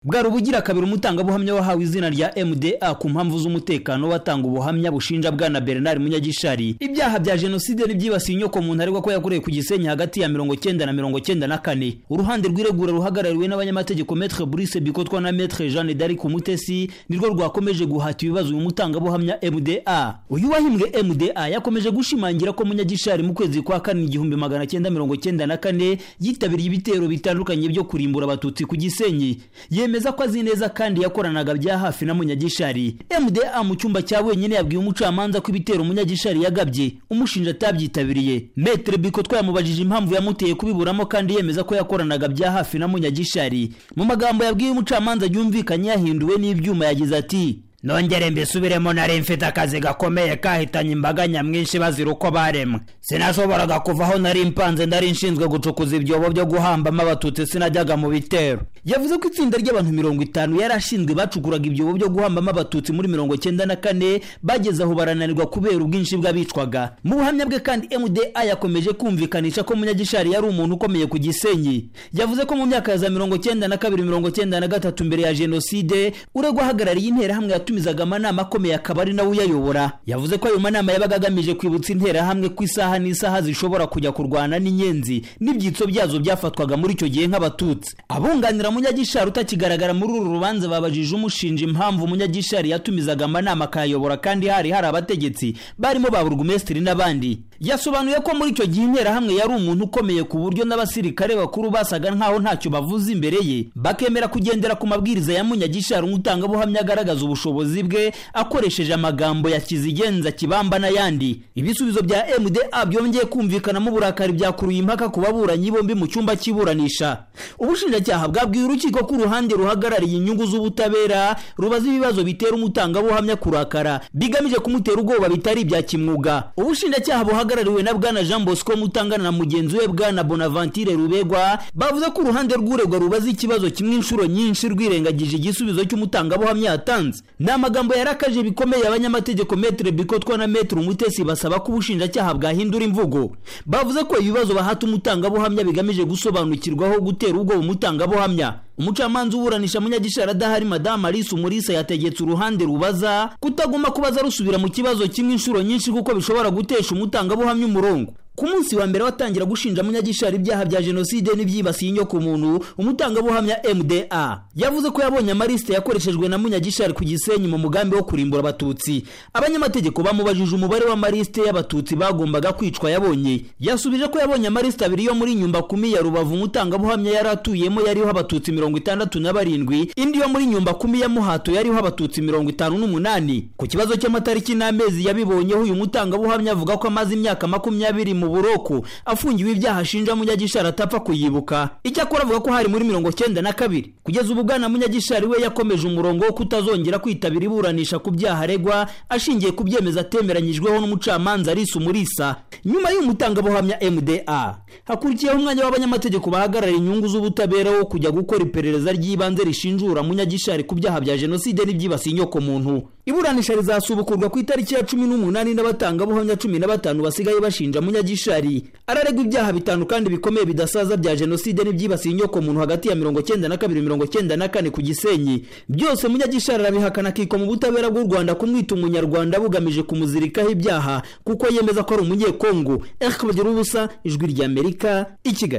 bwari ubugira kabiri umutangabuhamya wahawe izina rya mda ku mpamvu z'umutekano watanga ubuhamya bushinja bwana bernard munyagishari ibyaha bya jenoside n'ibyibasiye inyoko muntu aregwa ko yakorewe ku gisenyi hagati ya mirongo cyenda na mirongo cyenda na kane uruhande rw'iregura ruhagarariwe n'abanyamategeko metre brice bikotwa na metre jeanne d'arc umutesi nirwo rwakomeje guhata ibibazo uyu mutangabuhamya mda uyu wahimbwe mda yakomeje gushimangira ko munyagishari mu kwezi kwa kane igihumbi magana cyenda mirongo cyenda na kane yitabiriye ibitero bitandukanye byo kurimbura abatutsi ku gisenyi yemeza ko azi neza kandi yakoranaga bya hafi na munyagishari mda mu cyumba cya wenyine yabwiye umucamanza ko ibitero munyagishari yagabye umushinja atabyitabiriye metre biko twayamubajije impamvu yamuteye kubiburamo kandi yemeza ko yakoranaga bya hafi na munyagishari mu magambo yabwiye umucamanza yumvikanye yahinduwe n'ibyuma yagize ati nongere mbisubiremo nari mfite akazi gakomeye kahitanye imbaga nyamwinshi bazira uko baremwe sinashoboraga kuva aho nari mpanze nari nshinzwe gucukuza ibyobo byo guhambamo abatutsi sinajyaga mu bitero yavuze ko itsinda ry'abantu mirongo itanu yari ashinzwe bacukuraga ibyobo byo guhambamo abatutsi muri mirongo cyenda na kane bageze aho barananirwa kubera ubwinshi bw'abicwaga mu buhamya bwe kandi mda yakomeje kumvikanisha ko munyagishari yari umuntu ukomeye ku gisenyi yavuze ko mu myaka ya za mirongo cyenda na kabiri mirongo cyenda na gatatu mbere ya jenoside uregwa ahagarariye interahamwe yatu yatumizaga amanama akomeye akaba ari nawe uyayobora yavuze ko ayo manama yabaga agamije kwibutsa interahamwe ko isaha n'isaha zishobora kujya kurwana n'inyenzi n'ibyitso byazo byafatwaga muri icyo gihe nk'abatutsi abunganira munyagishari utakigaragara muri uru rubanza babajije umushinja impamvu munyagishari yatumizaga amanama akayayobora kandi hari hari abategetsi barimo ba burugumesitiri n'abandi yasobanuye ko muri icyo gihe interahamwe yari umuntu ukomeye ku buryo n'abasirikare bakuru basaga nkaho ntacyo bavuze imbere ye bakemera kugendera ku mabwiriza ya munyagishari nk'utangabuhamya agaragaza ubushobozi ubushobozi bwe akoresheje amagambo ya kizigenza kibamba n'ayandi ibisubizo bya mda byongeye kumvikanamo uburakari byakuruye impaka ku baburanyi bombi mu cyumba cy'iburanisha ubushinjacyaha bwabwiye urukiko ko uruhande ruhagarariye inyungu z'ubutabera rubaza ibibazo bitera umutangabuhamya kurakara bigamije kumutera ubwoba bitari ibya kimwuga ubushinjacyaha buhagarariwe na bwana jean bosco mutangana na mugenzi we bwana bonaventure rubegwa bavuze ko uruhande rw'uregwa rubaza ikibazo kimwe inshuro nyinshi rwirengagije igisubizo cy'umutangabuhamya yatanze ni amagambo yarakaje bikomeye abanyamategeko metre bikotwa na metre umutesi basaba ko ubushinjacyaha bwahindura imvugo bavuze ko ibibazo bahata umutangabuhamya bigamije gusobanukirwaho gutera ubwoba umutangabuhamya umucamanza uburanisha munyagishara adahari madamu alise umurisa yategetse uruhande rubaza kutaguma kubaza rusubira mu kibazo kimwe inshuro nyinshi kuko bishobora gutesha umutangabuhamya umurongo ku munsi wa mbere watangira gushinja munyagishari ibyaha bya jenoside n'ibyibasiye inyoko muntu umutangabuhamya mda yavuze ko yabonye amalisite yakoreshejwe na munyagishari ku gisenyi mu mugambi wo kurimbura abatutsi abanyamategeko bamubajije umubare w'amalisite y'abatutsi bagombaga kwicwa yabonye yasubije ko yabonye amalisite abiri yo muri nyumba kumi ya rubavu umutangabuhamya yari atuyemo yariho abatutsi mirongo itandatu na barindwi indi yo muri nyumba kumi ya muhato yariho abatutsi mirongo itanu n'umunani ku kibazo cy'amatariki n'amezi yabibonyeho uyu mutangabuhamya avuga ko amaze imyaka makumyabiri mu buroko afungiwe ibyaha ashinja munyagishari atapfa kuyibuka icyakora avuga ko hari muri mirongo cyenda na kabiri kugeza ubu bwana munyagishari we yakomeje umurongo wo kutazongera kwitabira iburanisha ku byaha aregwa ashingiye ku byemezo atemeranyijweho n'umucamanza arisa umurisa nyuma y'umutangabuhamya mda hakurikiyeho umwanya w'abanyamategeko bahagarara inyungu z'ubutabera wo kujya gukora iperereza ry'ibanze rishinjura munyagishari ku byaha bya jenoside n'ibyibasiye inyoko muntu iburanisha rizasubukurwa ku itariki ya cumi n'umunani n'abatangabuhamya cumi na batanu basigaye bashinja munyagishari gishari araregwa ibyaha bitanu kandi bikomeye bidasaza bya jenoside n'ibyibasiye inyoko muntu hagati ya mirongo cyenda na kabiri mirongo cyenda na kane ku gisenyi byose munyagishari arabihakana akikwa mu butabera bw'u rwanda kumwita umunyarwanda bugamije kumuzirikaho ibyaha kuko yemeza ko ari umunyekongo eric bagira ubusa ijwi ry'amerika i kigali